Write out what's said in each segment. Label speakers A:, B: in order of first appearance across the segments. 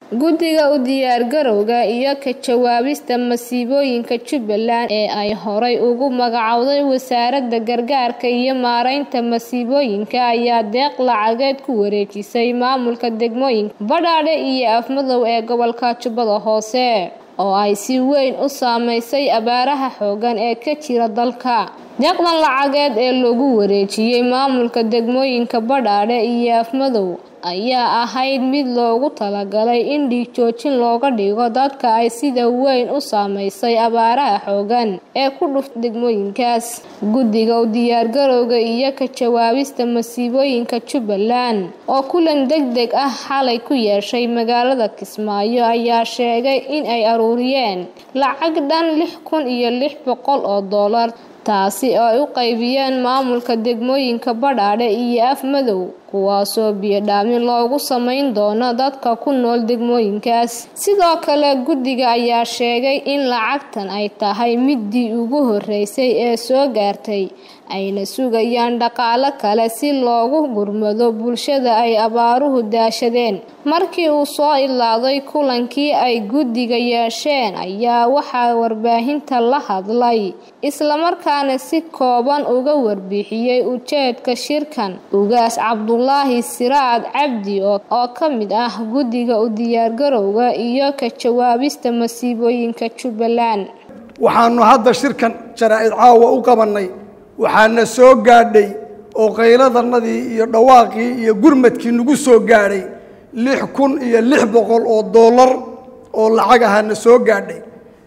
A: guddiga u diyaargarowga iyo ka jawaabista masiibooyinka jubbaland ee ay horay ugu magacowday wasaaradda gargaarka iyo maareynta masiibooyinka ayaa deeq lacageed ku wareejisay maamulka degmooyinka badhaadhe iyo afmadow ee gobolka jubbada hoose oo ay si weyn u saameysay abaaraha xoogan ee ka jira dalka deeqdan lacageed ee lagu wareejiyey maamulka degmooyinka badhaadhe iyo afmadow ayaa ahayd mid loogu talagalay in dhiig joojin looga dhigo dadka ay sida weyn u saameysay abaaraha xoogan ee ku dhuft degmooyinkaas guddiga u diyaargarowga iyo ka jawaabista masiibooyinka jubbaland oo kulan deg deg ah xalay ku yeeshay magaalada kismaayo ayaa sheegay in ay aruuriyeen lacag dhan lix kun iyo lix boqol oo doolar taasi oo ay u qaybiyeen maamulka degmooyinka badhaadhe iyo afmadow kuwaasoo biyodhaamin loogu samayn doono dadka ku nool degmooyinkaas sidoo kale guddiga ayaa sheegay in lacagtan ay tahay midii ugu horeysay ee soo gaartay ayna sugayaan dhaqaale kale si loogu gurmado bulshada ay abaaruhu daashadeen markii uu soo ilaaday kulankii ay guddiga yeesheen ayaa waxaa warbaahinta la hadlay islamarkaana si kooban uga warbixiyey ujeedka shirkan ugaas cabdulaahi siraad cabdi oo ka mid ah guddiga u diyaargarowga iyo ka jawaabista masiibooyinka jubbaland
B: waxaanu hadda shirkan jaraa-id caawa u qabannay waxaana soo gaadhay oo qayladanadii iyo dhawaaqii iyo gurmadkii nagu soo gaadhay lix kun iyo lix boqol oo dollar oo lacag ahaana soo gaadhay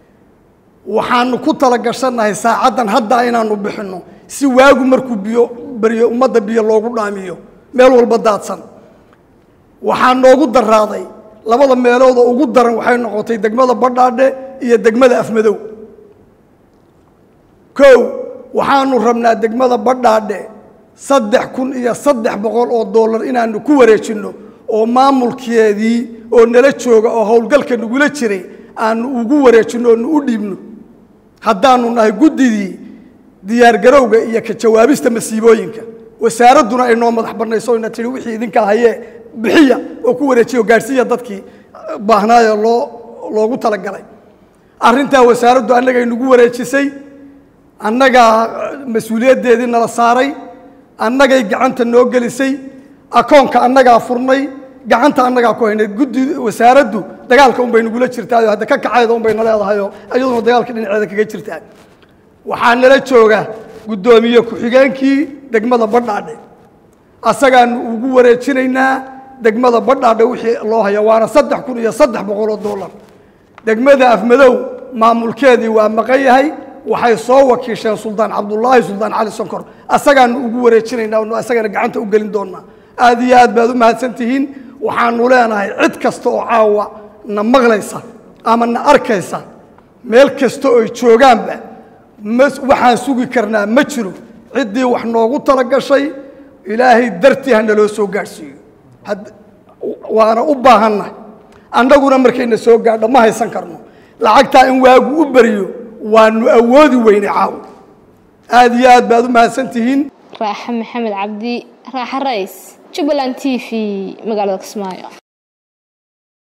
B: waxaanu ku talagashannahay saacaddan hadda inaanu bixinno si waagu markuu biyo beriyo ummadda biyo loogu dhaamiyo meel walba daadsan waxaa noogu daraaday labada meelood oo ugu daran waxay noqotay degmada badhaadhe iyo degmada afmadow kow waxaanu rabnaa degmada badhaadhe saddex kun iyo saddex boqol oo dollar inaanu ku wareejinno oo maamulkeedii oo nala jooga oo howlgalka nagula jiray aanu ugu wareejinno oonu u dhiibno haddaanu nahay guddidii diyaargarowga iyo ka jawaabista masiibooyinka wasaaradduna ay noo madax banayso ina tihi wixii idinkaa hayee bixiya oo ku wareejiya oo gaadhsiiya dadkii baahnaayo loo loogu talagalay arrintaa wasaaraddu annagay nagu wareejisay annagaa mas-uuliyaddeedii nala saaray annagay gacanta noo gelisay akoonka annagaa furnay gacanta annagaa ku haynay guddi wasaaraddu dagaalka unbay nagula jirtaayo hadda ka kacayda unbay na leedahayoo iyaduna dagaalka dhinaceeda kaga jirtaa waxaa nala jooga guddoomiye ku-xigeenkii degmada badhaadhe asagaanu ugu wareejinaynaa degmada badhaadhe wixii loo haya waana saddex kun iyo saddex boqol oo dollar degmada afmadow maamulkeedii waa maqan yahay waxay soo wakiisheen suldaan cabdulaahi suldaan cali sonkor asagaanu ugu wareejinaynaa onu asagana gacanta u gelin doonaa aad iyo aad baad u mahadsan tihiin waxaanu leenahay cid kasta oo caawa na maqlaysa ama na arkaysa meel kasta oy joogaanba ma waxaan sugi karnaa ma jiro ciddii wax noogu talagashay ilaahay dartii ha naloo soo gaadhsiiyo waana u baahannahay annaguna markayna soo gaadho ma haysan karno lacagtaa in waagu u beriyo waanu awoodi weynay caawo aad iyo aad baad u mahadsan tihiin
A: raaxe maxamed cabdi raaxe rays jubbaland t v magaalada kismaayo